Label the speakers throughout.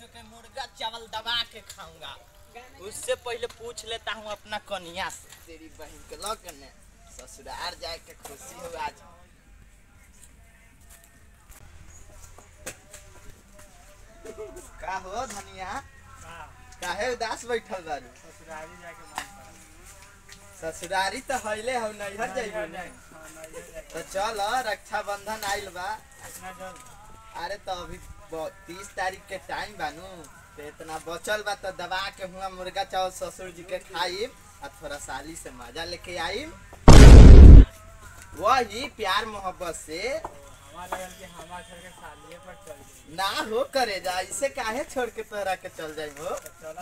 Speaker 1: के मुर्गा चावल दबा के खाऊंगा उससे पहले पूछ लेता हूँ अपना कन्या से तेरी बहन के लगने ससुराल जाए के खुशी हो आज का हो धनिया काहे उदास बैठल बारू ससुरारी तो हईले हो नैहर जाइबू ना तो चल रक्षाबंधन आइल बा अरे तो अभी तीस तारीख के टाइम बानू तो इतना बचल बा तो दबा के हुआ मुर्गा चावल ससुर जी के खाइब और थोड़ा साली से मजा लेके आइब वही प्यार मोहब्बत से ना हो करे जा इसे काहे छोड़ के तोहरा के चल जाई हो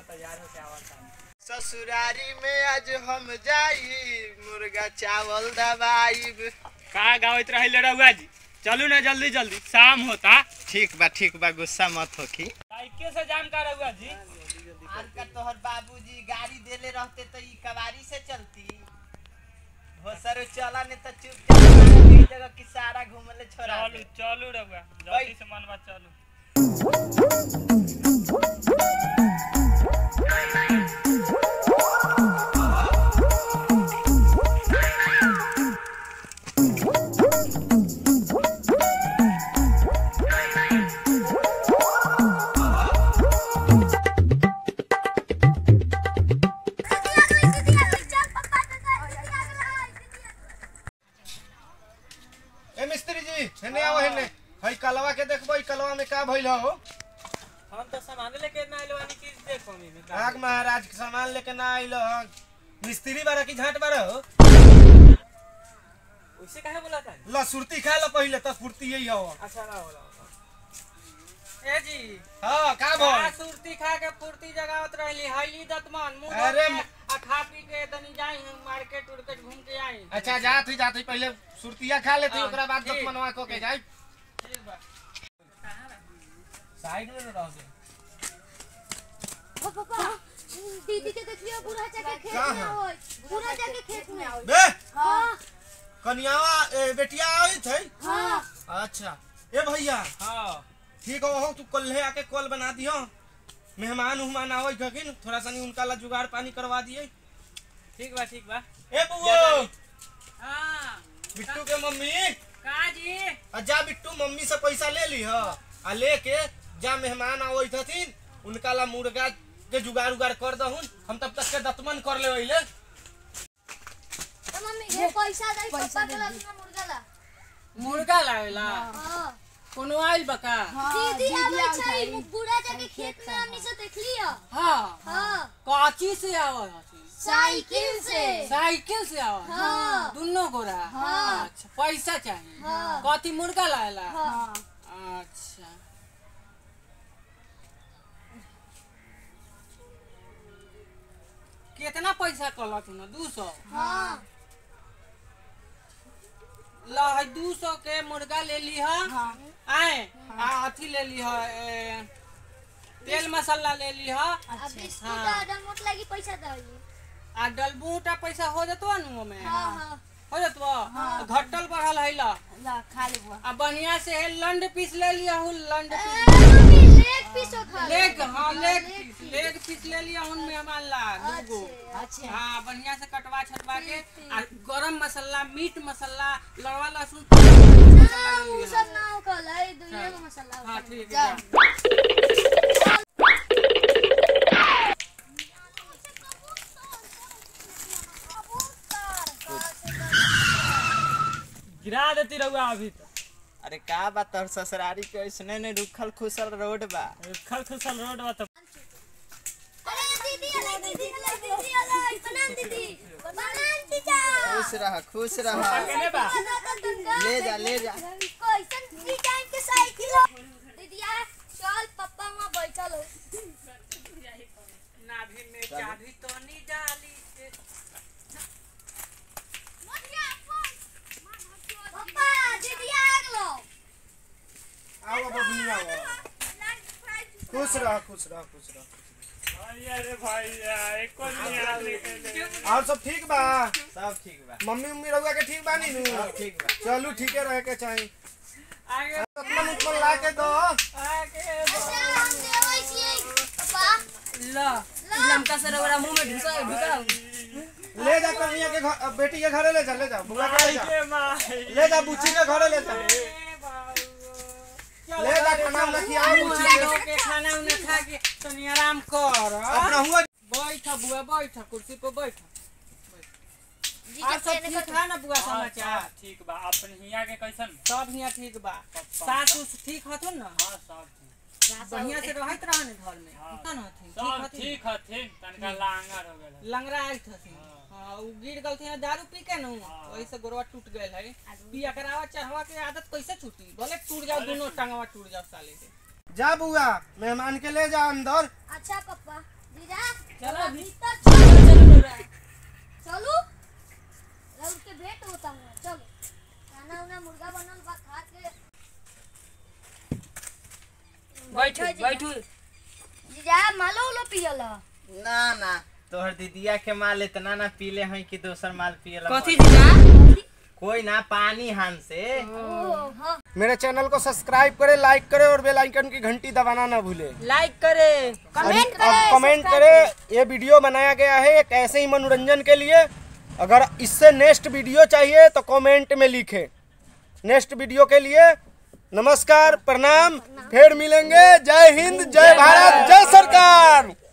Speaker 1: ससुरारी में आज हम जाई मुर्गा चावल दबाइब
Speaker 2: का गावत रही रहुआ जी चलू ना जल्दी जल्दी शाम होता
Speaker 1: ठीक बा ठीक बा गुस्सा मत होखी
Speaker 2: साइकिल से जाम का रहुआ जी
Speaker 1: आज का तोहर बाबूजी गाड़ी देले रहते तो ई कवारी से चलती हो सर चला ने तो चुपचाप एक जगह की सारा घूमले छोड़ा
Speaker 2: चलू चलू रहुआ जल्दी से मनवा चलू
Speaker 3: ए मिस्त्री जी हेने आओ हेने हई कलवा के देखबो ई कलवा में का भइल हो
Speaker 2: हम तो सामान लेके ना आइलो वाली चीज देखो मी
Speaker 3: आग महाराज के सामान लेके ना आइल हो मिस्त्री बारा की झाट बारा हो
Speaker 2: उसे काहे बोला था
Speaker 3: ल सुरती खा लो पहिले त फुर्ती यही हो
Speaker 2: अच्छा ना बोला ए जी
Speaker 3: हां का
Speaker 2: का
Speaker 3: भइल
Speaker 2: सुरती खा के फुर्ती जगावत रहली हईली दतमन मुंह
Speaker 3: अरे
Speaker 2: धो के आ खा पी के तनी जाई हम मार्केट उर्केट घूम के आई
Speaker 3: अच्छा जात ही जात ही पहिले सुरतिया खा लेती
Speaker 2: हाँ,
Speaker 3: ओकरा बाद
Speaker 2: ठीक,
Speaker 3: दतमनवा को के जाई
Speaker 2: ठीक बा
Speaker 3: साइड में रह दे
Speaker 4: ओ पापा दीदी के देखियो बूढ़ा जाके खेत
Speaker 3: का
Speaker 4: में
Speaker 3: है?
Speaker 4: होय बूढ़ा जाके खेत में होय
Speaker 3: बे
Speaker 4: हां
Speaker 3: कन्यावा ए, बेटिया आई थे
Speaker 4: हां
Speaker 3: अच्छा ए भैया
Speaker 2: हां
Speaker 3: ठीक हो तू कल्हे आके कॉल बना दियो मेहमान उहमान आवै खकिन थोड़ा सनी उनका ला जुगाड़ पानी करवा दिए
Speaker 2: ठीक बा ठीक बा
Speaker 3: ए बुओ
Speaker 2: हां
Speaker 3: बिट्टू के मम्मी
Speaker 2: का जी
Speaker 3: आ जा बिट्टू मम्मी से पैसा ले ली ह आ लेके जा मेहमान आवै थथिन उनका ला मुर्गा के जुगाड़ उगाड़ कर दहुन हम तब तक के दतमन कर ले ओइले
Speaker 4: तो मम्मी ये पैसा दे पापा के ला अपना मुर्गा ला
Speaker 2: मुर्गा लावेला
Speaker 4: हां
Speaker 2: कोनो आइल बका
Speaker 4: दीदी आबै छै बूढ़ा जाके खेत में हमनी से देखली ह
Speaker 2: हां
Speaker 4: हां
Speaker 2: काची से आवल हथिन
Speaker 4: साइकिल से
Speaker 2: साइकिल से आवल
Speaker 4: हाँ।
Speaker 2: दुनो गोरा
Speaker 4: हाँ।
Speaker 2: अच्छा पैसा चाहिए
Speaker 4: हाँ।
Speaker 2: कथी मुर्गा लावेला
Speaker 4: हां
Speaker 2: अच्छा कितना पैसा कहलत न दू सौ
Speaker 4: हां
Speaker 2: ल है दू सौ के मुर्गा ले ली है आए आ अथी ले ली है ए, तेल मसाला ले ली है
Speaker 4: अब बिस्कुट आ डमोट लगी पैसा दे
Speaker 2: आ डलबूटा पैसा हो जतवा नु ओमे
Speaker 4: हां हां
Speaker 2: हो जतवा घटल बढ़ल है ला
Speaker 4: ला खा लेबो
Speaker 2: आ बढ़िया से है लंड पीस ले लिया हूँ लंड पीस
Speaker 4: मम्मी लेग पीस खा
Speaker 2: लेग हाँ लेग पीस लेग पीस ले लिया हूँ मेहमान ला दूगो
Speaker 4: अच्छा
Speaker 2: हाँ बढ़िया से कटवा छटवा के आ गरम मसाला मीट मसाला लड़वा लहसुन मसाला ले
Speaker 4: उ
Speaker 2: लिया।
Speaker 4: सब ना हो कल है दुनिया में मसाला
Speaker 2: हाँ
Speaker 4: होता है।
Speaker 2: ठीक
Speaker 4: जा।
Speaker 2: है गिरा देती रहुआ अभी तो
Speaker 1: अरे का बा तोहर ससुरारी के ऐसने ने रुखल खुशल रोड बा
Speaker 2: खल खुशल रोड बा तो
Speaker 4: अरे दीदी अरे दीदी अरे दीदी अरे बनान दीदी बनान दीजा
Speaker 1: खुश रह खुश रह
Speaker 2: केने बा
Speaker 1: ले जा ले जा
Speaker 4: कैसन डिजाइन के साइकिल हो दीदिया चल पप्पा वहां बैठल हो
Speaker 2: नाभि में चाबी तो नहीं डाली से
Speaker 4: पप्पा दीदिया आ गलो
Speaker 3: आओ बबनी आओ खुश रह खुश रह खुश रह
Speaker 2: अरे भाई यार एको नहीं आली
Speaker 3: और सब ठीक बा
Speaker 1: सब ठीक बा
Speaker 3: मम्मी उम्मी रहुआ के ठीक बानी नु
Speaker 1: सब ठीक बा
Speaker 3: चलू ठीके रहे के चाही
Speaker 2: आगे
Speaker 3: दतमन उतमन ला के दो
Speaker 2: आगे
Speaker 4: अच्छा हम देवै छियै
Speaker 5: ला लमका से रगड़ा मुंह में ढुसा ढुका
Speaker 3: ले जा कन्हैया के घर बेटी के घरे ले जा ले जा बुआ के ले जा ले जा बुच्ची के घरे ले जा ले जा खाना उना खिया बुच्ची के
Speaker 2: के खाना उना खा के तनी आराम कर
Speaker 3: अपना हुआ
Speaker 2: बैठ बुआ बैठ कुर्सी पे बैठ
Speaker 4: जी
Speaker 2: और
Speaker 4: के
Speaker 2: सब
Speaker 4: पेन
Speaker 2: ठीक है ना बुआ समाचार
Speaker 6: ठीक बा अपन हिया के कैसन
Speaker 2: सब हियां ठीक बा सास उस ठीक हथुन ना
Speaker 6: हाँ सब ठीक
Speaker 2: बढ़िया से रहत रहन घर में
Speaker 6: हाँ।
Speaker 2: ठीक हथुन ठीक
Speaker 6: सब
Speaker 2: हथुन
Speaker 6: ठीक हथिन तनका लांगर हो गेल
Speaker 2: लंगड़ा आइत हथिन हाँ उ गिर गल थे दारू पी के नु वही से गोरवा टूट गए है पिया करावा चढ़वा के आदत कैसे छूटी भले टूट जाओ दोनों टांगवा टूट जाओ साले के
Speaker 3: जा बुआ मेहमान के ले जा अंदर
Speaker 4: अच्छा पप्पा जीजा
Speaker 2: चलो अभी।
Speaker 4: भीतर चलो चलो चलो राउर के भेंट होता हूँ चलो खाना उना मुर्गा बनल बा खा के
Speaker 5: बैठू बैठू
Speaker 4: जीजा मालो उलो पियल ह?
Speaker 1: ना ना तोहर दीदिया के माल इतना ना पीले हैं कि दोसर माल पियला
Speaker 5: कथी जीजा
Speaker 1: कोई ना पानी हान से
Speaker 4: ओ हाँ
Speaker 3: मेरे चैनल को सब्सक्राइब करे लाइक करे और बेल आइकन की घंटी दबाना ना भूले
Speaker 5: लाइक करे
Speaker 4: कमेंट
Speaker 3: अब कमेंट करे ये वीडियो बनाया गया है एक ऐसे ही मनोरंजन के लिए अगर इससे नेक्स्ट वीडियो चाहिए तो कमेंट में लिखे नेक्स्ट वीडियो के लिए नमस्कार प्रणाम फिर मिलेंगे जय हिंद जय भारत जय सरकार